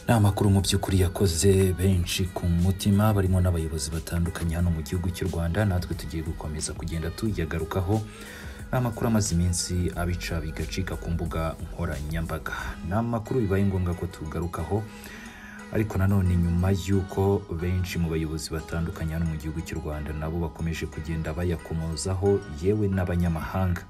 ni amakuru mu by'ukuri yakoze benshi ku mutima barimo n'abayobozi batandukanye hano mu gihugu cy'u rwanda natwe tugiye gukomeza kugenda tuyagarukaho ni amakuru amaze iminsi abica bigacika ku mbuga nkoranyambaga ni amakuru bibaye ngombwa ko tugarukaho ariko nanone nyuma y'uko benshi mu bayobozi batandukanye hano mu gihugu cy'u rwanda nabo bakomeje kugenda bayakomozaho yewe n'abanyamahanga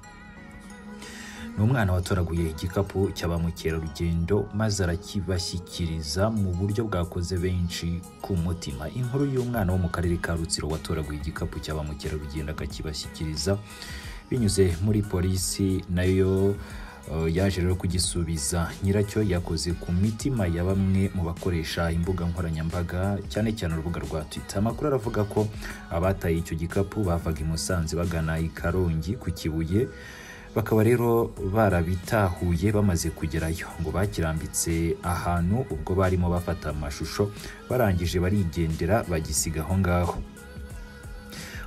ni umwana watoraguye igikapu cya ba mukerarugendo maze arakibashyikiriza mu buryo bwakoze benshi ku mutima inkuru y'umwana wo mu karere ka rutsiro watoraguye igikapu cya ba mukerarugendo akakibashyikiriza binyuze muri polisi nayo yaje rero kugisubiza nyiracyo yakoze ku mitima ya bamwe mu bakoresha imbuga nkoranyambaga cyane cyane urubuga rwa twita amakuru aravuga ko abataye icyo gikapu bavaga i musanze bagana i karongi ku kibuye bakaba rero barabitahuye bamaze kugerayo ngo bakirambitse ahantu ubwo barimo bafata amashusho barangije barigendera bagisiga aho ngaho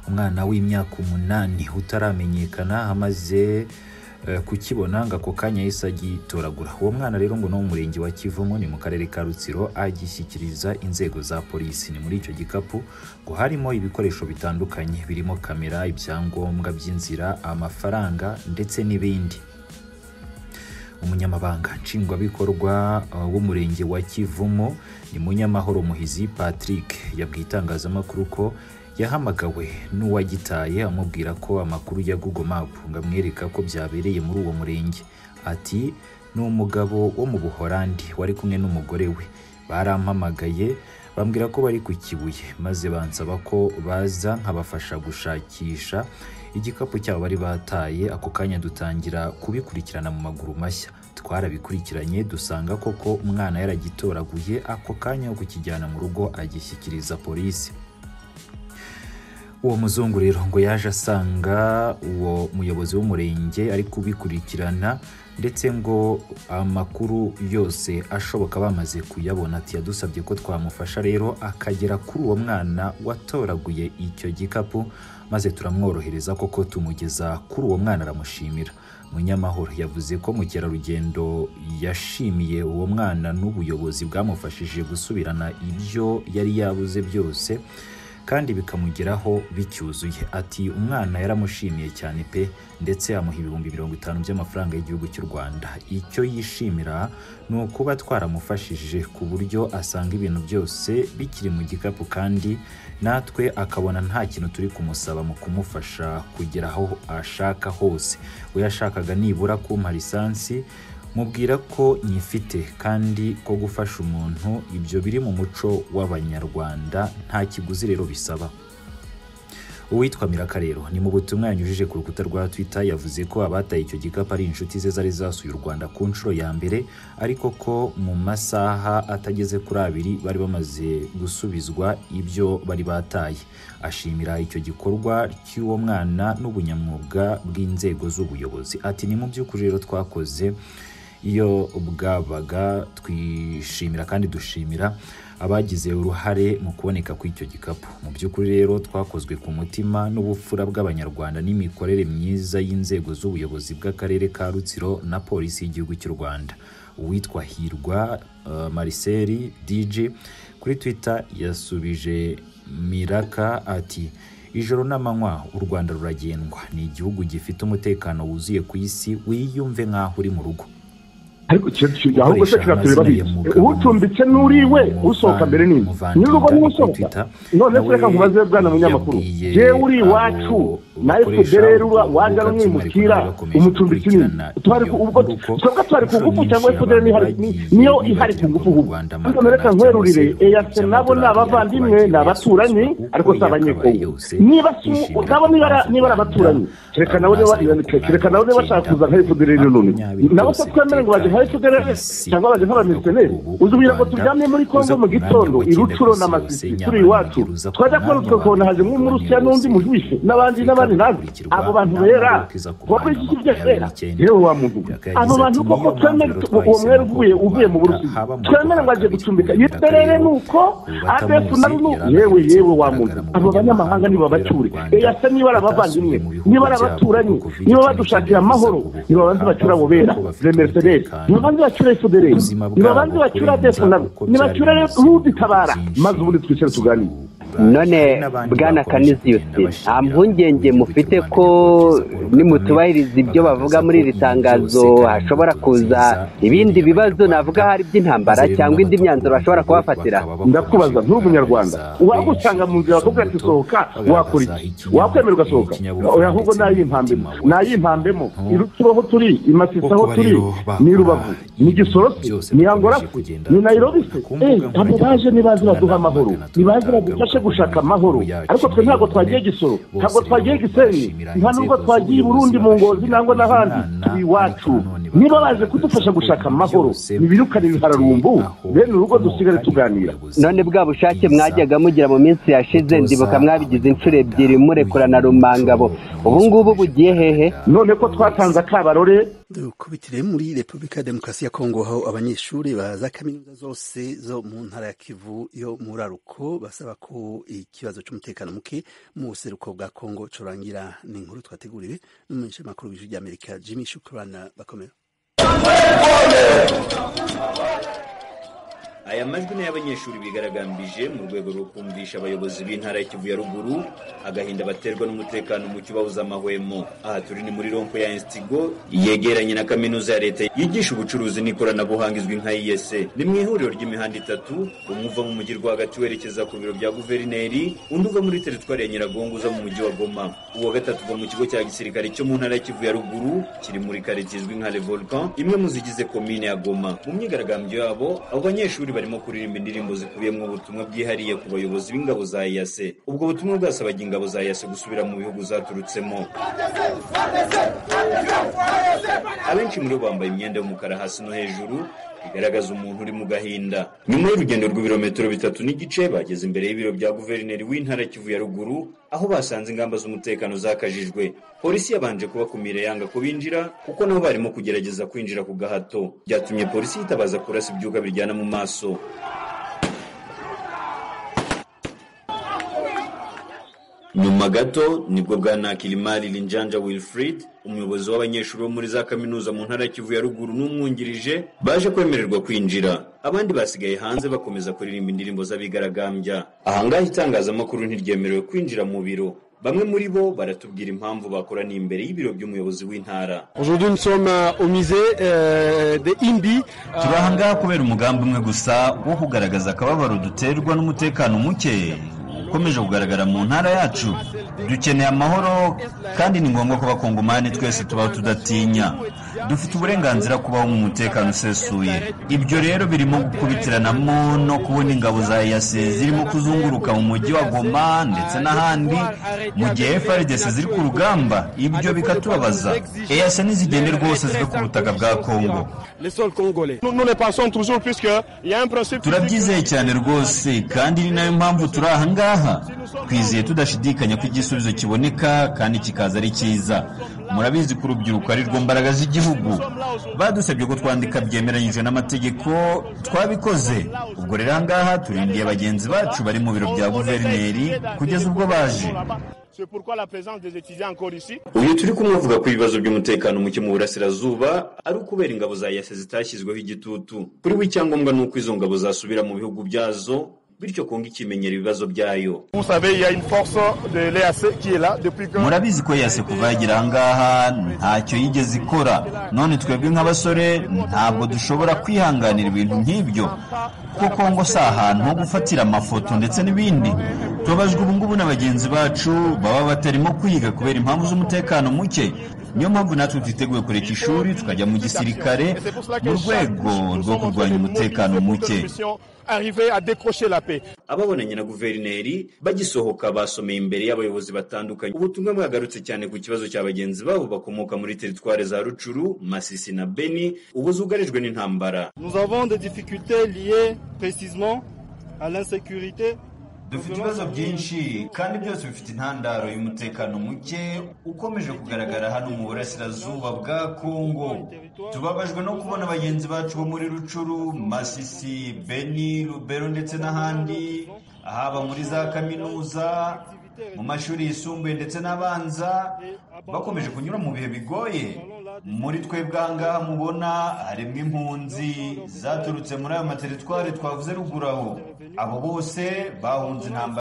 umwana w'imyaka umunani utaramenyekana amaze kukibona ngo ako kanya yahise agitoragura uwo mwana rero ngo ni wo murenge wa kivumu ni mu karere ka rutsiro agishyikiriza inzego za polisi ni muri icyo gikapu ngo harimo ibikoresho bitandukanye birimo kamera ibyangombwa by'inzira amafaranga ndetse n'ibindi umunyamabanga nshingwabikorwa w'umurenge wa kivumo ni munyamahoro muhizi patrick yabwiye itangazamakuru ko yahamagawe n'uwagitaye amubwira ko amakuru ya google map ngo amwereka ko byabereye muri uwo murenge ati ni umugabo wo mu buhorandi wari kumwe n'umugore we barampamagaye bambwira ko bari ku kibuye maze bansaba ko baza nkabafasha gushakisha igikapu cyabo bari bataye ako kanya dutangira kubikurikirana mu maguru mashya twarabikurikiranye dusanga koko umwana yaragitoraguye ako kanya wo kukijyana mu rugo agishyikiriza polisi uwo muzungu rero ngo yaje asanga uwo muyobozi w'umurenge ari kubikurikirana ndetse ngo amakuru yose ashoboka bamaze kuyabona ati yadusabye ko twamufasha rero akagera kuri uwo mwana watoraguye icyo gikapu maze turamworohereza koko tumugeza kuri uwo mwana aramushimira munyamahoro yavuze ko mukerarugendo yashimiye uwo mwana n'ubuyobozi bwamufashije gusubirana ibyo yari yabuze byose kandi bikamugeraho bicyuzuye ati umwana yaramushimiye cyane pe ndetse amuha ibihumbi mirongo itanu by'amafaranga y'igihugu cy'u rwanda icyo yishimira ni ukuba twaramufashije ku buryo asanga ibintu byose bikiri mu gikapu kandi natwe akabona nta kintu turi kumusaba mu kumufasha kugera aho ashaka hose we yashakaga nibura kumpa lisansi mubwira ko nyifite kandi ko gufasha umuntu ibyo biri mu muco w'abanyarwanda nta kiguzi rero bisaba uwitwa mirakarero ni mu butumwa yanyujije ku rukuta rwa twitter yavuze ko abataye icyo gikapu ari inshuti ze zari zasuye u rwanda ku nshuro ya mbere ariko ko mu masaha atageze kuri abiri bari bamaze gusubizwa ibyo bari bataye ashimira icyo gikorwa cy'uwo mwana n'ubunyamwuga bw'inzego z'ubuyobozi ati ni mu by'ukuri rero twakoze iyo bwabaga twishimira kandi dushimira abagize uruhare mu kuboneka kw'icyo gikapu mu by'ukuri rero twakozwe ku mutima n'ubupfura bw'abanyarwanda n'imikorere myiza y'inzego z'ubuyobozi bw'akarere ka rutsiro na polisi y'igihugu cy'u rwanda uwitwa hirwa uh, mariseri dj kuri twitter yasubije miraka ati ijoro n'amanywa u rwanda ruragendwa ni igihugu gifite umutekano wuzuye ku isi wiyumve nk'aho uri mu rugo ariko icyo kintu ahubwo se kiratureba bike ucumbitse n'uriwe usohoka mbere nini nyir'urugo niwe usohoka none se reka nkubaze bwana munyamakuru jewe uri iwacu nawe twebwe rero waza n'umwimukira umucumbitsi nini ubwo twavuga twari ku ngufu cyangwa se kudere niyo ihari ku ngufu ubu hano reka nkwerurire eyase nabo ni abavandimwe ni abaturanyi ariko si abanyekongo niba nabo niba ari abaturanyi reka nawe niba bashaka kuza nka efuperi none nabo se twemere ngo baje hari tugerere cyangwa baje nk'abamisioneri uzubira ngo turyamye muri kongo mu gitondo irucuro n'amasisi turi iwacu twajya kubona utwo kona haje nk'umurusiya n'undi mujwishe n'abandi n'abandi nabi abo bantu bera wowe iki byera yewe wa muntu abo bantu koko twemere uwo mwere uvuye uvuye mu burusiya twemere ngo aje gucumbika yiberere nuko adf nari nuko yewe yewe wa muntu abo banyamahanga niba bacyure eyase niba ari abavandimwe niba ari abaturanyi niba badushakira amahoro niba banze bacyura abo bera remesederi ntibabanze bacure efuperi ntibabanze bacure adefu nabo ntibacyure n'uditabara maze ubundi twicare tuganire none bwana kaniziyusi nta mpungenge mufite ko nimutubahiriza ibyo bavuga muri iri tangazo hashobora kuza ibindi bibazo navuga hari by'intambara cyangwa indi myanzuro bashobora kubafatira ndakubaza nturi umunyarwanda waba usanga mu nzira bakubwira ati sohoka wakora iki wakwemera ugasohoka ahubwo nay'impambemo nay'impambemo turoho turi imasisi aho turi ni rubavu ni gisorosi ni angorasi ni nayirobi se abo baje nibaze baduha amahoro nibaze badufashe gushaka amahoro ariko twe ntabwo twagiye gisoro ntabwo twagiye gisenyi nta nubwo twagiye i burundi mu ngozi nangwa n'ahandi turi iwacu niba baje kudufasha gushaka amahoro ntibirukane ibihararumbu bene urugo dusigare tuganira none bwa bushake mwajyaga mugira mu minsi yashize ndibuka mwabigize inshuro ebyiri murekura na rumangabo ubu ngubu bugiye hehe none ko twatanze akabarore dukubitire muri repubulika ya demokarasi ya kongo aho abanyeshuri baza kaminuza zose zo mu ntara ya kivu yo muri aruko basaba ko ikibazo cy'umutekano muke mu buseruko bwa kongo curangira ni inkuru twateguriwe n'umunyeshuri makuru w'ijwi ry'amerika jimmy shukurana bakomera aya majwi ni y'abanyeshuri bigaragambije mu rwego rwo kumvisha abayobozi b'intara y'ikivu ya ruguru agahinda baterwa n'umutekano muke ubabuza amahwemo aha turi ni muri rompo ya instigo yegeranye na kaminuza ya leta yigisha ubucuruzi n'ikoranabuhanga izwi nka iyese ni mu ihuriro ry'imihanda itatu umwe uva mu mujyi rwagati werekeza ku biro bya guverineri undi uva muri teritwari ya nyiragongo uza mu mujyi wa goma uwa gatatu uva mu kigo cya gisirikare cyo mu ntara y'ikivu ya ruguru kiri muri karitsiye izwi nka revolcan imwe mu zigize komine ya goma mu myigaragambyo yabo abo banyeshuri barimo kuririmba indirimbo zikubiyemo ubutumwa bwihariye ku bayobozi b'ingabo za yase ubwo butumwa bwasabaga ingabo za yase gusubira mu bihugu zaturutsemo abenshi muri bo bambaye imyenda y'umukara hasi no hejuru bigaragaza umuntu uri mu gahinda nyuma y'urugendo rw'ibirometero bitatu n'igice bageze imbere y'ibiro bya guverineri w'intara kivu ya ruguru aho basanze ingamba z'umutekano zakajijwe polisi yabanje kubakumira yanga ko binjira kuko nabo barimo kugerageza kwinjira ku gahato byatumye polisi yitabaza kurasa ibyuka biryana mu maso nyuma gato nibwo bwana kilimari linjanja wilfrid umuyobozi w'abanyeshuri bo muri za kaminuza mu ntara ya kivu ya ruguru n'umwungirije baje kwemererwa kwinjira abandi basigaye hanze bakomeza kuririmba indirimbo z'abigaragambya ahangaha itangazamakuru ntiryemerewe kwinjira mu biro bamwe muri bo baratubwira impamvu bakoraniye imbere y'ibiro by'umuyobozi w'intara turi ahangaha kubera umugambi umwe gusa wo kugaragaza akababaro duterwa n'umutekano muke ukomeje kugaragara mu ntara yacu dukeneye amahoro kandi ni ngombwa ko abakongomani twese tubaho tudatinya dufite uburenganzira kubaho mu mutekano usesuye ibyo rero birimo gukubitiranamo no kubona ingabo za yase zirimo kuzunguruka mu mujyi wa goma ndetse n'ahandi mu gihe frdc ziri ku rugamba ibyo bikatubabaza eyase nizigende rwose zive ku butaka bwa kongo turabyizeye cyane rwose kandi ni nayo mpamvu turi aha ngaha twizeye tudashidikanya ko igisubizo kiboneka kandi kikaza ari cyiza murabizi ko urubyiruko ari rwo mbaraga z'igihugu badusabye ko twandika byemeranyije n'amategeko twabikoze ubwo rero ahangaha turindiye bagenzi bacu bari mu biro bya guverineri kugeza ubwo baje uyu turi kumwe avuga ko ibibazo by'umutekano muke mu burasirazuba ari ukubera ingabo za yase zitashyizweho igitutu kuri we icyangombwa ni uko izo ngabo zasubira mu bihugu byazo bityo kongo ikimenyera ibibazo byayo murabizi ko yase kuva yagera ahangaha ntacyo yigeze ikora none twebwe nk'abasore ntabwo dushobora kwihanganira ibintu nk'ibyo kuko kongo si ahantu ho gufatira amafoto ndetse n'ibindi tubabajwe ubu ngubu na bagenzi bacu baba batarimo kwiga kubera impamvu z'umutekano muke niyo mpamvu natwe twiteguye kureka ishuri tukajya mu gisirikare mu rwego rwo kurwanya umutekano muke ababonanye na guverineri bagisohoka basomeye imbere y'abayobozi batandukanye ubutumwa bwagarutse cyane ku kibazo cya bagenzi babo bakomoka muri teritwari za rucuru masisi na beni ubu zugarijwe n'intambara dufite ibibazo byinshi kandi byose bifite intandaro y'umutekano muke ukomeje kugaragara hano mu burasirazuba bwa kongo tubabajwe no kubona bagenzi bacu bo muri rucuru masisi beni rubero ndetse n'ahandi haba muri za kaminuza mu mashuri yisumbuye ndetse n'abanza bakomeje kunyura mu bihe bigoye muri twebwe ahangaha mubona harimo impunzi zaturutse muri ayo materitwari twavuze ruguru aho abo bose bahunze intambara